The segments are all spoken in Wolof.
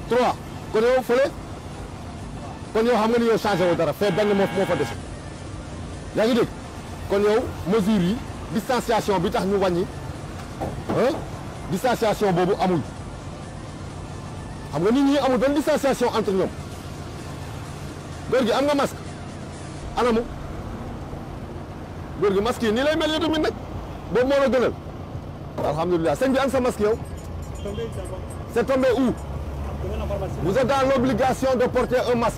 trois kon yow fële kon yow xam nga ni yow changé wu dara fee benn moo moo fa dese yaa ngi dégg kon yow mesure yi distanciation bi tax ñu wàññi ah distanciation boobu amul xam nga nit ñi amul benn distanciation entre ñoom góor gi am nga masque anamu góor gi masque yi nii lay mel yow tamit nag boobu moo la gënal alhamdulilah sëñ bi am sa masque yow c'est tombé où vous êtes dans l'obligation de porter un masque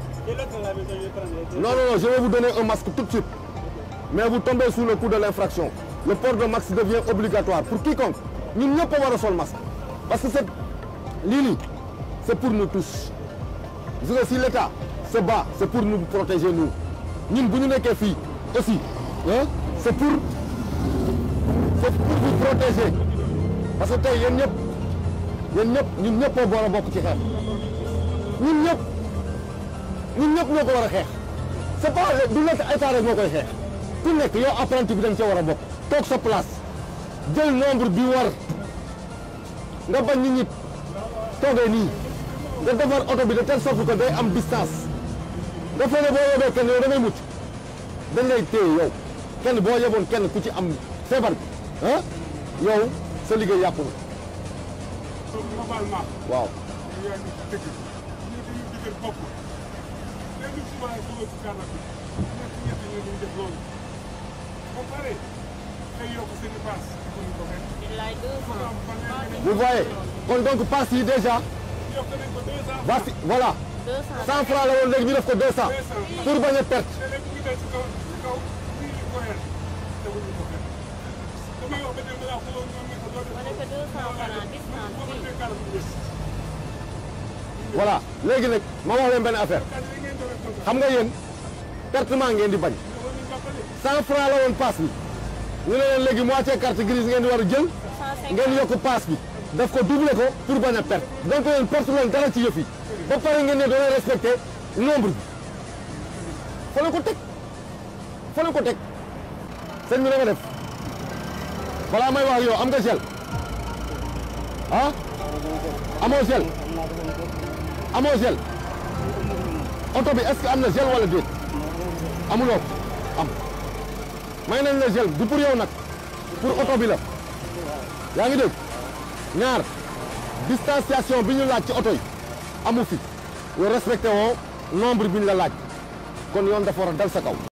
non non non je vais vous donner un masque tout de suite mais vous tombez sous le coup de l'infraction le port de masque devient obligatoire pour quiconque ñun ñëpp a war a sol masque parce que c'est lii nii c'est pour nous tous gis nga si l'État se bat c'est pour nous protéger nous ñun bu ñu nekkee fii aussi ah c'est pour c'est pour vous protéger parce que tey yéen ñëpp yéen ñëpp ñun ñëpp a war a bokk ci xeex ñun ñëpp ñun ñëpp ñoo ko war a xeex c'est pas du nekk état rek moo koy xeex ku nekk yow apprenti bi dañ ca war a bokk toog sa place jël nombre bi war nga bañ nit ñi toogee nii nga defar oto bi de telle sorte que day am distance nga fexe boo yebee kenn yow da ngay mucc dañ lay téye yow kenn boo yeboon kenn ku ci am feebar bi ah yow sa liggéey yàqu na globalement waaw yaa ngi ci dëgg ñu dañu dëgër bopp léegi souvent dugal ci kàlla bi ñett ñett ñoo ñu def loolu ba pare xëy yokk seen i paas ko ñu ko fekk billaay deux cent. vous voyez kon donc pass yi déjà yokk nañ ko deux cent voici voilà deux cent. 100 francs la woon léegi ñu def ko 200 pour bañ a perte te léegi ñu dal ci kaw ci kaw fii ñu ko yel teguñu ko fekk damay wax ba dem laa xuloo ñoom ne ko doo def ma ne ko deux cent francs distance boo ko bi. defee kàlla bu des voilà léegi nag ma wax leen benn affaire kàlla yi ngeen doon def xam nga yéen pertement ngeen di bañ dafa ñu jàppale 100 francs la woon pass bi ñu ne leen léegi moitié carte grise ngeen di war a jël ngeen yokk pass bi daf ko doubler ko pour bañ a perte donc yéen perte leen dara ci yëf yi ba pare ngeen ne doon respecté nombre bi fa la ko teg fa la ko teg sëñ bi na nga def balaa may wax ak yow am nga gel ah amoo gel amoo gel oto bi est-ce que am na gel wala déet amuloo ko am may nañ la gel du pour yow nag pour oto bi la yaa ngi dégg ñaar distanciation bi ñu laaj ci oto yi amu fi yow respecté woo nombre bi ñu la laaj kon yoon dafa war a dal sa kaw